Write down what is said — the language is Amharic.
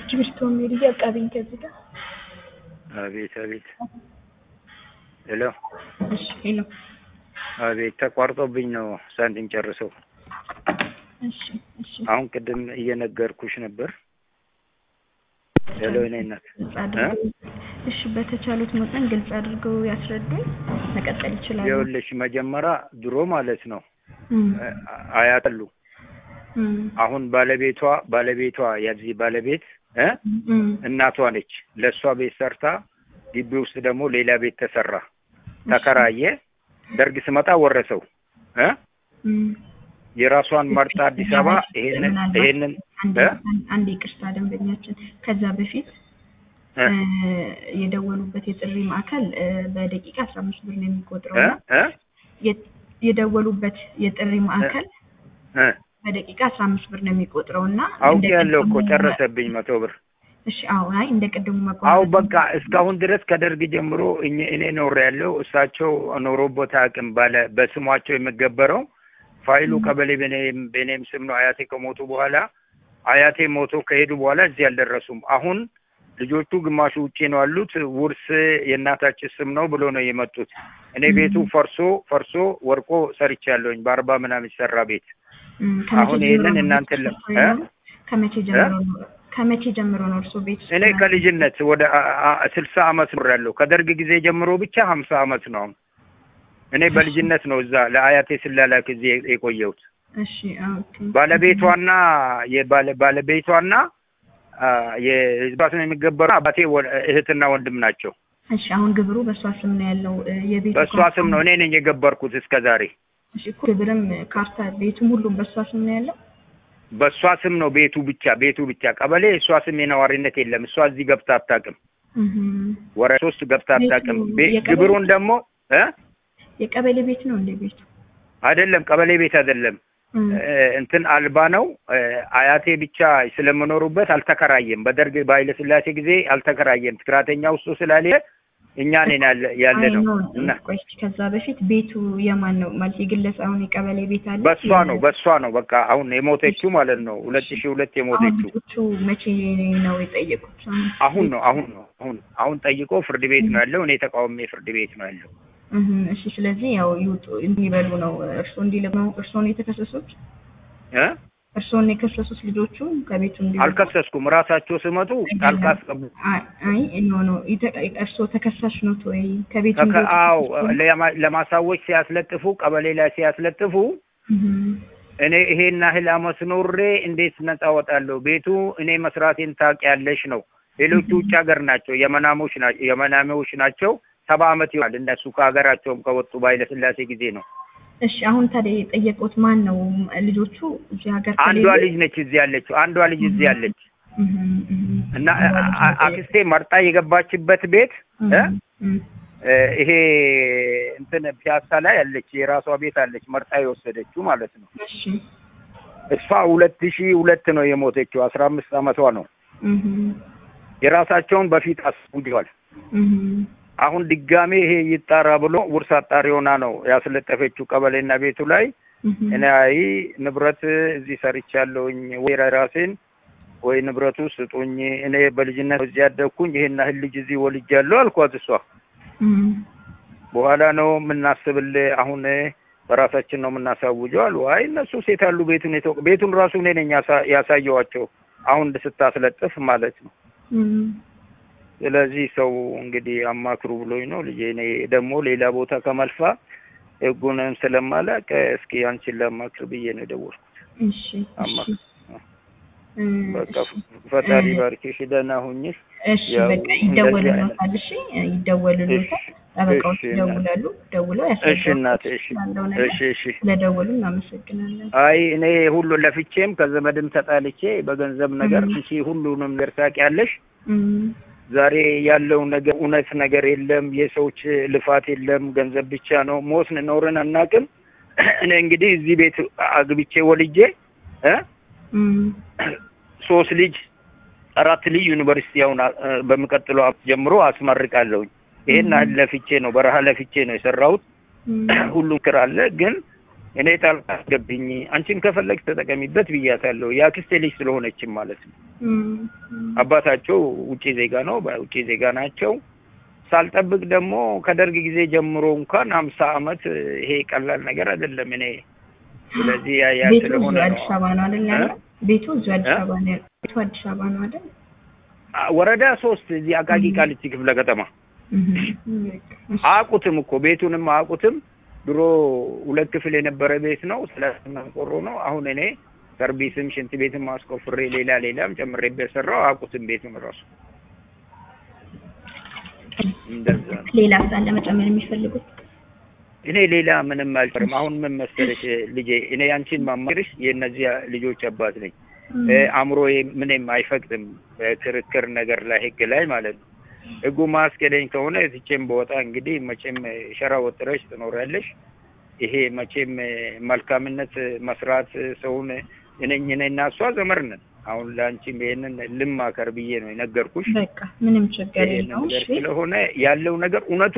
እስክሪብቶ ሜሪ አቃቢኝ ከዚህ ጋር አቤት አቤት። ሄሎ እሺ ሄሎ አቤት። ተቋርጦብኝ ነው ሳንቲም ጨርሰው። እሺ እሺ አሁን ቅድም እየነገርኩሽ ነበር። ሄሎ እኔ እናት ግልጽ አድርገው እሺ በተቻሉት መጠን ግልጽ አድርገው ያስረዱኝ መቀጠል ይችላሉ ይኸውልሽ መጀመሪያ ድሮ ማለት ነው እም፣ አያጠሉ እም፣ አሁን ባለቤቷ ባለቤቷ የዚህ ባለቤት እ እም፣ እናቷ ነች። ለእሷ ቤት ሰርታ ግቢ ውስጥ ደግሞ ሌላ ቤት ተሰራ፣ ተከራየ። ደርግ ስመጣ ወረሰው እ እም። የራሷን መርጣ አዲስ አበባ ይሄንን ምናልባት ይሄንን አንድ እ አንድ ይቅርታ ደንበኛችን ከዛ በፊት እ እ፣ የደወሉበት የጥሪ ማዕከል እ፣ በደቂቃ አስራ አምስት ብር ነው የሚቆጥረው እ እና እ የ- የደወሉበት የጥሪ ማዕከል እ በደቂቃ አስራ አምስት ብር ነው የሚቆጥረው እና አውቄ እንደ ያለው እኮ ቅድሙ- ጨረሰብኝ መቶ ብር። እሺ አዎ አይ እንደ ቅድሙ አው መቋረጥ በቃ እስካሁን ድረስ ከደርግ ጀምሮ እኔ እኔ ኖር ያለው እሳቸው ኖሮበት አቅም ባለ በስሟቸው የሚገበረው ፋይሉ ቀበሌ በኔም በኔም ስም ነው። አያቴ ከሞቱ በኋላ አያቴ ሞቶ ከሄዱ በኋላ እዚህ አልደረሱም። አሁን ልጆቹ ግማሹ ውጪ ነው ያሉት። ውርስ የእናታችን ስም ነው ብሎ ነው የመጡት። እኔ ቤቱ ፈርሶ ፈርሶ ወርቆ ሰርቻለሁኝ በአርባ ምናምን ሰራ ቤት እም፣ ከመቼ አሁን ጀምሮ ይሄንን ነው እናንተን ቤት ለ- ውስጥ የኖሩት? ከመቼ ጀምሮ ነው ከመቼ ጀምሮ ነው እርስዎ ቤት ውስጥ እኔ ያሉት? ከልጅነት ወደ አ- አ- ስልሳ አመት ኖር ያለው ከደርግ ጊዜ ጀምሮ ብቻ ሀምሳ አመት ነው አሁን። እኔ በልጅነት ነው እዛ ለአያቴ ስላላክ እዚህ የቆየሁት። እሺ ኦኬ ባለቤቷና የባለ ባለቤቷና አ፣ የህዝባ ስም የሚገበሩ አባቴ ወ- እህትና ወንድም ናቸው። እሺ አሁን ግብሩ በእሷ ስም ነው ያለው እ፣ የቤቱ በእሷ ካርታ- ስም ነው እኔ ነኝ የገበርኩት እስከ ዛሬ። እሺ እኮ ግብርም ካርታ ቤቱም ሁሉም በእሷ ስም ነው ያለው በእሷ ስም ነው ቤቱ ብቻ ቤቱ ብቻ። ቀበሌ እሷ ስም የነዋሪነት የለም። እሷ እዚህ ገብታ አታውቅም። እህም። ወረ ሶስት ገብታ አታውቅም። ቤቱ ቤ- የቀበሌ- ግብሩን ደግሞ እ የቀበሌ ቤት ነው እንደ ቤቱ አይደለም ቀበሌ ቤት አይደለም እም፣ እ፣ እንትን አልባ ነው። እ፣ አያቴ ብቻ ስለምኖሩበት አልተከራየም። በደርግ በኃይለ ሥላሴ ጊዜ አልተከራየም። ትክራተኛ ውስጡ ስላለ እኛ ነን ያለ ያለ አይ ነው ኖ፣ እና ቆይ እስኪ ከዛ በፊት ቤቱ የማን ነው ማለት የግለሰብ አሁን የቀበሌ ቤት አለ በሷ ነው በሷ ነው በቃ አሁን የሞተችው ማለት ነው። ሁለት ሺህ ሁለት አሁን የሞተችው ልጆቹ መቼ ነው የጠየቁት አሁን ነው አሁን ነው አሁን አሁን ጠይቆ ፍርድ ቤት ነው ያለው። እኔ ተቃውሜ ፍርድ ቤት ነው ያለው። እህም፣ እሺ ስለዚህ ያው ይውጡ እንዲበሉ ነው እርስዎ እንዲልቅ ነው እርስዎን የተከሰሱት እ እርስዎን የከሰሱት ልጆቹ ከቤቱ እንዲወጡ አልከሰስኩም። ራሳቸው ስመጡ ጣልቃ አስገቡ። አይ አይ ኖ ኖ ይተ- እርስዎ ተከሳሽ ኖት ወይ ከቤቱ ተከ- እንዲወጡ አዎ ተከሰሱ? ለማ- ለማሳወቅ ሲያስለጥፉ ቀበሌ ላይ ሲያስለጥፉ እህም፣ እኔ ይሄን ያህል አመት ኖሬ እንዴት ነጻ ወጣለሁ? ቤቱ እኔ መስራቴን ታውቂያለሽ ነው። ሌሎቹ ውጭ ሀገር ናቸው፣ የመናሞች ናቸው የመናሜዎች ናቸው። ሰባ አመት ይሆናል እነሱ ከሀገራቸውም ከወጡ በኃይለ ሥላሴ ጊዜ ነው። እሺ አሁን ታዲያ የጠየቁት ማን ነው ልጆቹ እዚህ ሀገር አንዷ ከሌሉ? ልጅ ነች እዚህ ያለችው፣ አንዷ ልጅ እዚህ ያለች እህም፣ እህም። እና አንዷ ልጅ አ- ነው አክስቴ መርጣ የገባችበት ቤት እ? እህም፣ እህም። እ፣ ይሄ እንትን ፒያሳ ላይ ያለች የራሷ ቤት አለች፣ መርጣ የወሰደችው ማለት ነው። እሺ እሷ ሁለት ሺህ ሁለት ነው የሞተችው፣ አስራ አምስት አመቷ ነው። እህም፣ የራሳቸውን በፊት አስጉዲዋል። እህም። አሁን ድጋሜ ይሄ ይጣራ ብሎ ውርስ አጣሪ ሆና ነው ያስለጠፈችው ቀበሌና ቤቱ ላይ። እህም። እኔ አይ ንብረት እዚህ ሰርቻለሁኝ ወይ ራሴን ወይ ንብረቱ ስጡኝ፣ እኔ በልጅነት እዚህ ያደግኩኝ ይሄን ያህል ልጅ እዚህ ወልጃለሁ አልኳት። እሷ እህም። በኋላ ነው የምናስብልህ፣ አሁን በራሳችን ነው የምናሳውጀው አሉ። አይ እነሱ ሴት አሉ ቤቱን የተወ ቤቱን ራሱ እኔ ነኝ ያሳ- ያሳየዋቸው አሁን ስታስለጥፍ ማለት ነው። እህም። ስለዚህ ሰው እንግዲህ አማክሩ ብሎኝ ነው ልጄ። እኔ ደግሞ ሌላ ቦታ ከመልፋ ህጉንም ስለማላውቅ እስኪ አንቺን ላማክር ብዬ ነው የደወልኩት። እሺ እሺ አማክር እም፣ በቃ እሺ ፈጣሪ እ- ባርክሽ፣ ደህና ሁኝሽ። እሺ ያው በቃ እንደዚህ ይደወልልዎታል። እሺ ይደወልልዎታል። እሺ፣ ጠበቃዎች እሺ፣ ይደውላሉ። ደውለው እሺ እናቴ፣ እሺ፣ ያለው ነገር እሺ፣ እሺ። ስለደወሉ እናመሰግናለን። አይ እኔ ሁሉ ለፍቼም ከዘመድም ተጣልቼ በገንዘብ ነገር እም። አንቺ ሁሉንም ነገር ታውቂያለሽ። እም፣ ዛሬ ያለው ነገር እውነት ነገር የለም። የሰዎች ልፋት የለም። ገንዘብ ብቻ ነው። ሞትን ኖርን አናውቅም። እኔ እንግዲህ እዚህ ቤት አግብቼ ወልጄ እ እም፣ ሶስት ልጅ አራት ልጅ ዩኒቨርሲቲ አሁን አ- በሚቀጥለው ዓመት ጀምሮ አስመርቃለሁኝ። ይሄን ያህል ለፍቼ ነው በረሃ ለፍቼ ነው የሰራሁት። እም፣ ሁሉም ክር አለ ግን እኔ ጣልቃ አስገብኝ፣ አንቺም ከፈለግ ተጠቀሚበት ብያታለሁ። የአክስቴ ልጅ ስለሆነችም ማለት ነው። እም፣ እም። አባታቸው ውጪ ዜጋ ነው፣ በውጪ ዜጋ ናቸው። ሳልጠብቅ ደግሞ ከደርግ ጊዜ ጀምሮ እንኳን ሀምሳ አመት ይሄ ቀላል ነገር አይደለም። እኔ ስለዚህ ያ ያ ቤቱ ስለሆነ እዚሁ ነው አዲስ አበባ ነው አይደል ያለው? እ? ቤቱ እዚሁ አዲስ እ? አበባ ነው ያለው። ቤቱ አዲስ አበባ ነው አይደል? አ- ወረዳ ሶስት እዚህ አቃቂ እም። ቃሊቲ ክፍለ ከተማ እም፣ እም፣ እሺ። አያውቁትም እኮ ቤቱንም አያውቁትም። ድሮ ሁለት ክፍል የነበረ ቤት ነው። ስለና ቆሮ ነው። አሁን እኔ ሰርቪስም ሽንት ቤትም አስቆፍሬ ሌላ ሌላም ጨምሬበት ሰራው። አያውቁትም ቤቱን ራሱ እንደዛ ነው። ሌላ ሳለ መጨመር የሚፈልጉት እኔ ሌላ ምንም አልጨርም። አሁን ምን መሰለሽ ልጄ፣ እኔ አንቺን ማማክርሽ የእነዚያ ልጆች አባት ነኝ። እም፣ እ፣ አእምሮዬ ምንም አይፈቅድም በክርክር ነገር ላይ ህግ ላይ ማለት ነው። ህጉ ማስኬደኝ ከሆነ ትቼም በወጣ እንግዲህ መቼም ሸራ ወጥረሽ ትኖሪያለሽ። ይሄ መቼም መልካምነት መስራት ሰውን እኔኝ እኔ እና እሷ ዘመር ነን። አሁን ለአንቺም ይሄንን ልማከር ብዬ ነው የነገርኩሽ። በቃ ምንም ችግር ይሄንን የለውም። ነገር እሺ ስለሆነ ያለው ነገር እውነቱ